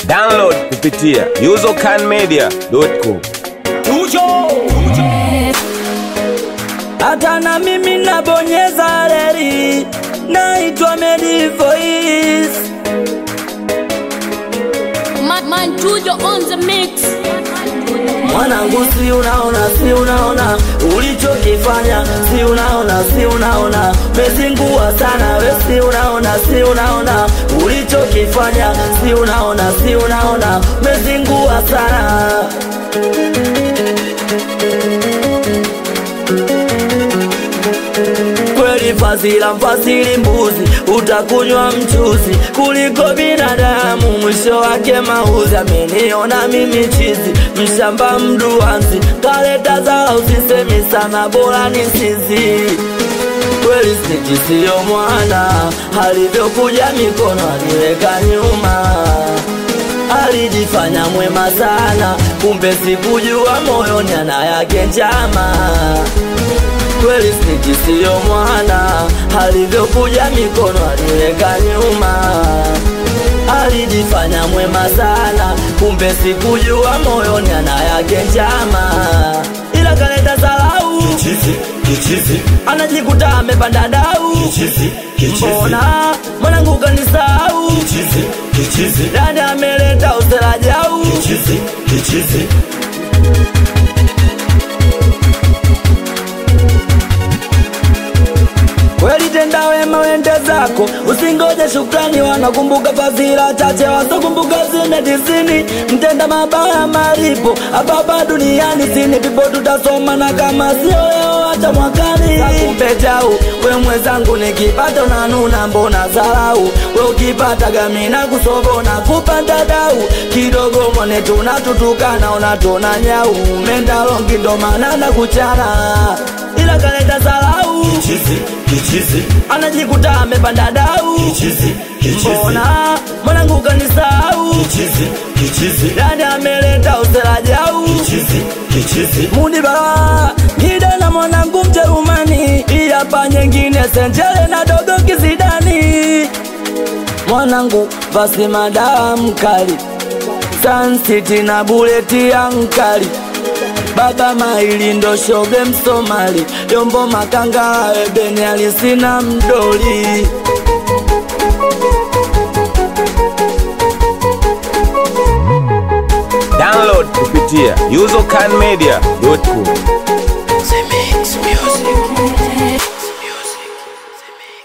Download kupitia usercanmedia.com. hata na mimi nabonyeza reli, naitwa Medi Voice. Man, man Tujo on the mix. Mwanangu, si unaona, si unaona ulichokifanya, si unaona, si unaona mezingua sana we, si unaona, si unaona ulichokifanya, si unaona, si unaona mezingua sana kweli fazila mfasili mbuzi utakunywa mchuzi kuliko binadamu mwisho wake mauzi ameniona mimi chizi mshamba mduanzi kaleta zala usisemi sana bora ni sizi kweli sniki siyo mwana alivyokuja mikono aliweka nyuma alijifanya mwema sana kumbe sikujua moyoni ana yake njama kweli sniki siyo mwana alivyokuja mikono aliweka nyuma alijifanya mwema sana kumbe sikujua moyoni ana yake njama ila kaleta salau Kichizi, kichizi, anajikuta amepanda dau kichizi, kichizi, mbona mwanangu kanisau kichizi, kichizi, dada ameleta usela jau kichizi, kichizi. kweli tenda wema wende zako usingoje shukrani wanakumbuka fadhila chache wasokumbuka zime tisini mtenda mabaya malipo hapapa duniani sini pipo tutasoma na kama sio leo hata mwakani takupe jau we mwenzangu nikipata unanuna mbona zarau we ukipata gamina kusobo na kupanda dau kidogo mwone tunatutukana unatona nyau mendalongi ndo maana na kuchana ila kaleta zarau Kichizi, kichizi, anajikuta amepanda dau kichizi, kichizi, mbona mwanangu kanisau kichizi, kichizi, dani ameleta usela jau kichizi, kichizi. mudi bala gida na mwanangu mjerumani iyapa nyengine senjele na dogo kizidani mwanangu vasi madawa mkali sansiti na buleti ya nkali baba maili ndo shoge msomali yombo makanga ebeni alisina mdoli Download kupitia usercanmedia.com.